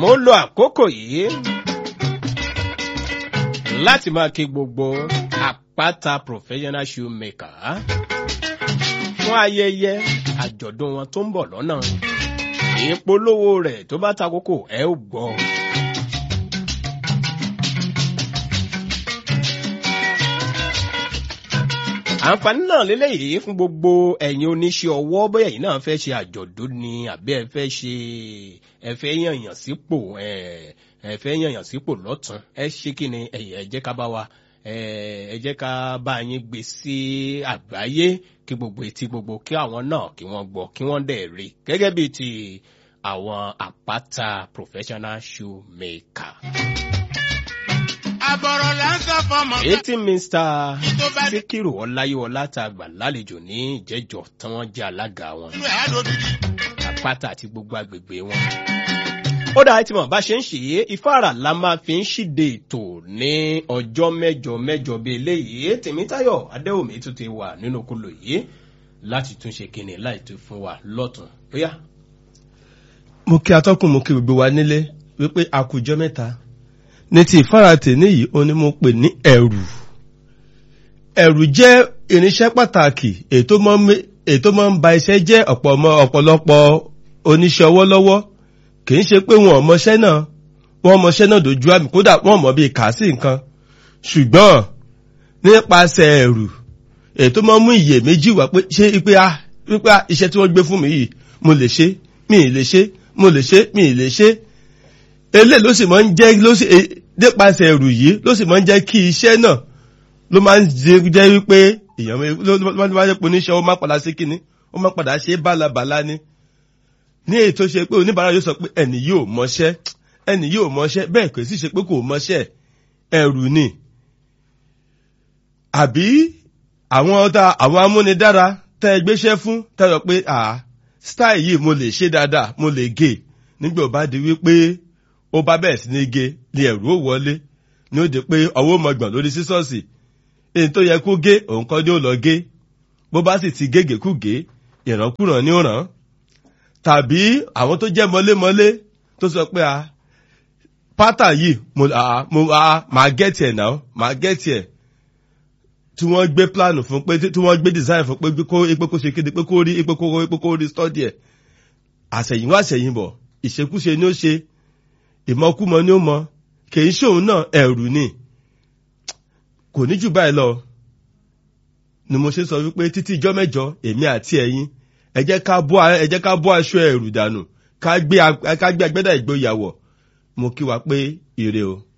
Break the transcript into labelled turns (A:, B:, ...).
A: mo lo àkókò yìí láti máa kí gbogbo àpáta professional shoemaker fún ayẹyẹ àjọ̀dún wọn tó ń bọ̀ lọ́nà ìpolówó rẹ̀ tó bá ta kókò ẹ ó gbọ́. àǹfààní náà lélẹ́yìí fún gbogbo ẹ̀yin oníṣẹ́ ọwọ́ bóyá ẹ̀yin náà fẹ́ ṣe àjọ̀dún ni àbí ẹ fẹ́ ṣe ẹ fẹ́ yànyàn sípò ẹ fẹ́ yànyàn sípò lọ́tún ẹ ṣe kí ni ẹ jẹ́ ká bá wa ẹ jẹ́ ká bá yín gbé sí àgbáyé kí gbogbo etí gbogbo kí àwọn náà kí wọ́n gbọ́ kí wọ́n dẹ̀ rí gẹ́gẹ́ bíi ti àwọn àpáta professional shoemaker
B: àbọ̀rọ̀ là ń sọ fọmọ.
A: ètí mr síkírù ọláyíwọlá tá a gbà lálejò ní ìjẹjọ tí wọn jẹ alága wọn
B: inú ẹ̀ á lódìdí.
A: àpáta àti gbogbo agbègbè wọn. ó dáa tí mo bá ṣe ń ṣe é ìfáàrà la máa fi ń ṣíde ètò ní ọjọ́ mẹ́jọ mẹ́jọ bíi eléyìí tèmítayọ̀ adéwòmí tún ti wà nínú kúlò yìí láti tún ṣe kíni láì tún fún wa lọ́tún bóyá.
C: mo kí atọ́kùn mo kí gbogbo wa nílé wípé a kú jọ mẹ́ta ní ti ìfáratì níyìí ó ní mo pè ní ẹ̀rù ẹ̀rù jẹ́ irinṣẹ́ pàtàkì ètò máa ń ba iṣẹ́ jẹ́ ọ̀pọ̀lọpọ̀ oníṣẹ́ ọwọ́ lọ́wọ́ kì í ṣe pé wọn ò mọṣẹ́ náà wọn mọṣẹ́ náà dojú àmì kódà wọn mọ̀ bí kà sí nǹkan ṣùgbọ́n nípasẹ̀ ẹ̀rù ètò máa ń mú iyèméjì wá pé ṣé pé a wípé iṣẹ́ tí wọ́n gbé fún mi yìí mo lè ṣe mi ì lè ṣe mo lè ṣe mi ì lè ṣe elé ló sì máa ń jẹ́ ló sì nípasẹ̀ ẹ̀rù yìí ló sì máa ń jẹ́ kí iṣẹ́ náà ló máa ń jẹ́ wípé èèyàn ló máa ń jẹ́ pé oníṣẹ́ ó máa padà sí kíní ó máa padà ṣe bálabàlá ni ní èyí tó ṣe pé oníbàárà yóò sọ pé ẹnì yóò mọṣẹ́ ẹnì yóò mọṣẹ́ bẹ́ẹ̀ kò sì ṣe pé kò mọṣẹ́ ẹ̀rù ni àbí àwọn ọ̀tá àwọn amúnidára tẹ́ ẹ gbéṣẹ́ fún tẹ́ ẹ sọ pé ah style yìí mo lè ṣe dáadáa mo lè gé nígbà ó bá di wípé ó bá bẹ̀rẹ̀ sí ní gé ni ẹ̀rù ó wọlé ní ó di pé ọwọ́ mọ̀gbọ̀n lórí sísọ́ọ̀sì èyí tó yẹ kó gé òun kọ́ ni ó lọ gé bó bá sì ti gégé kú gé ìrànkúràn ní òràn tàbí àwọn tó jẹ́ mọ́lémọ́lé tó sọ pé a pátá yìí mo mo máa gẹ́tì ẹ̀ náà máa gẹ́tì ẹ̀ tí wọ́n gbé plánù fún pé tí wọ́n gbé design fún pé kó epo kó ṣe kéde pé kó rí epo kó epo kó rí study ẹ̀ àṣẹ̀yìnwá àṣẹ̀yìnbọ̀ ìṣekúṣe ni ó ṣe ìmọ̀kúmọ ni ó mọ kì í ṣòun náà ẹ̀rù ni kò ní jù báyìí lọ ni mo ṣe sọ wípé títí ijọ́ mẹ́jọ èmi àti ẹ̀yin ẹ jẹ́ ká bọ́ ẹ jẹ́ ká bọ́ aṣọ ẹ̀rù dànù ká gbé agbẹ́dà ìgboyàwó mo kí wa pé ire o.